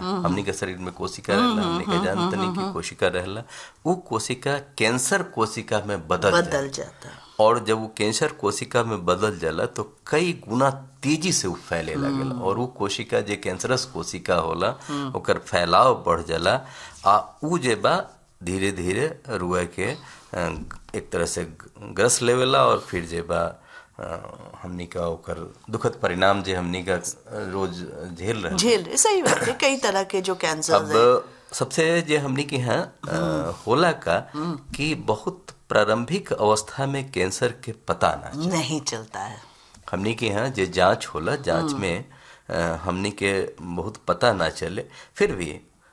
हमनी के शरीर में कोशिका रहेला हमनी के जानतनी की कोशिका रहेला वो कोशिका कैंसर कोशिका में बदल जाला बदल जाता है और जब वो कैंसर कोशिका में बदल जाला तो कई गुना तेजी से उ फैले लगेला और वो कोशिका जे कैंसरस कोशिका होला ओकर फैलाव बढ़ जाला आ उ जे बा धीरे धीरे रुआ के अ, एक तरह से ग्रस लेवेला और फिर जे बा अ, हमनी का ओकर दुखद परिणाम जे हमनी का रोज झेल रहे झेल रहे सही बात है कई तरह के जो कैंसर अब सबसे जे हमनी के यहाँ अ, होला का कि बहुत प्रारंभिक अवस्था में कैंसर के पता ना नहीं चलता है हमनी के यहाँ जे जांच होला जांच में अ, हमनी के बहुत पता ना चले फिर भी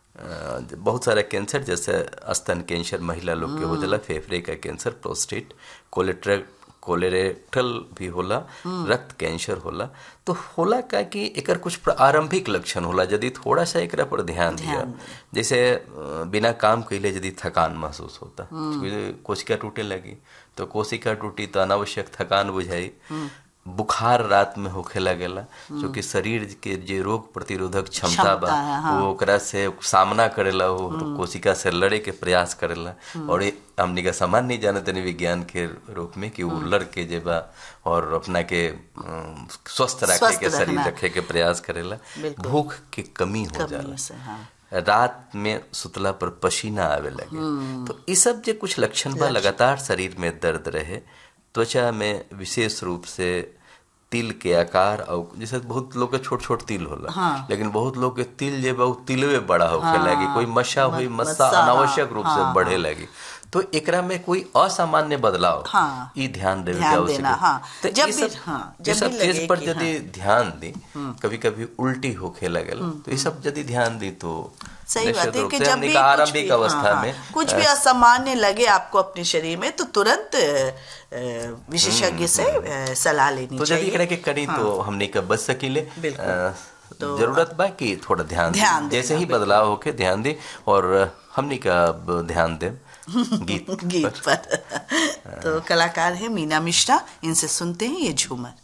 अ, बहुत सारा कैंसर जैसे स्तन कैंसर महिला लोग के हो जाला फेफड़े का कैंसर प्रोस्टेट कोलेट्रल कोलेरेक्टल भी होला रक्त कैंसर होला तो होला का कि एकर कुछ प्रारंभिक लक्षण होला यदि थोड़ा सा एकरा पर ध्यान दिया जैसे अ, बिना काम कैले यदि थकान महसूस होता कोशिका टूटे लगी तो कोशिका टूटी तो अनावश्यक थकान बुझाई बुखार रात में होखे लगेला क्योंकि शरीर के जे रोग प्रतिरोधक क्षमता बा क्षमता है, हाँ। वो ओकरा से सामना करेला वो कोशिका से लड़े के प्रयास करेला और ये हमनी का सामान्य नहीं जाने तनी विज्ञान के रूप में कि वो लड़ के जे बा और अपना के अम, स्वस्थ रखे स्वस्थ के शरीर रखना। रखे के प्रयास करेला बिल्कुल। भूख के कमी हो जाला कमी से हाँ रात में सुतला पर पसीना आवे लगे तो ये सब जे कुछ लक्षण बा लगातार शरीर में दर्द रहे त्वचा में विशेष रूप से तिल के आकार और जैसे बहुत लोग के छोट छोट तिल होला हाँ। लेकिन बहुत लोग के तिल जे बा उ तिलवे बड़ा होखे हाँ। लगी कोई मस्सा हुई म- मस्सा मस्सा, अनावश्यक हाँ, रूप हाँ, से बढ़े लगी तो एकरा में कोई असामान्य बदलाव हाँ। ई ध्यान देवे के ध्यान आवश्यक देना, है। हाँ। तो जब ये भी- सब हाँ, ये जब सब भी चीज लगे पर कि यदि ध्यान दी कभी कभी उल्टी होखे लगेला तो ये सब यदि ध्यान दी तो सही निश्चित बात है रूप कि से जब हमने भी कहा कुछ आरंभिक भी- अवस्था हाँ, में हाँ, कुछ भी असामान्य लगे आपको अपने शरीर में तो तुरंत अ, अ, विशेषज्ञ से अ, सलाह लेनी तो यदि चाहिए एकरा के करी तो हमने का बच सकीले बिल्कुल। अ, जरूरत बा कि थोड़ा ध्यान दे। ध्यान देना, जैसे ही बदलाव होके ध्यान दे और हमने का अब ध्यान दे गीत गीत पर तो कलाकार है मीना मिश्रा इनसे सुनते हैं ये झूमर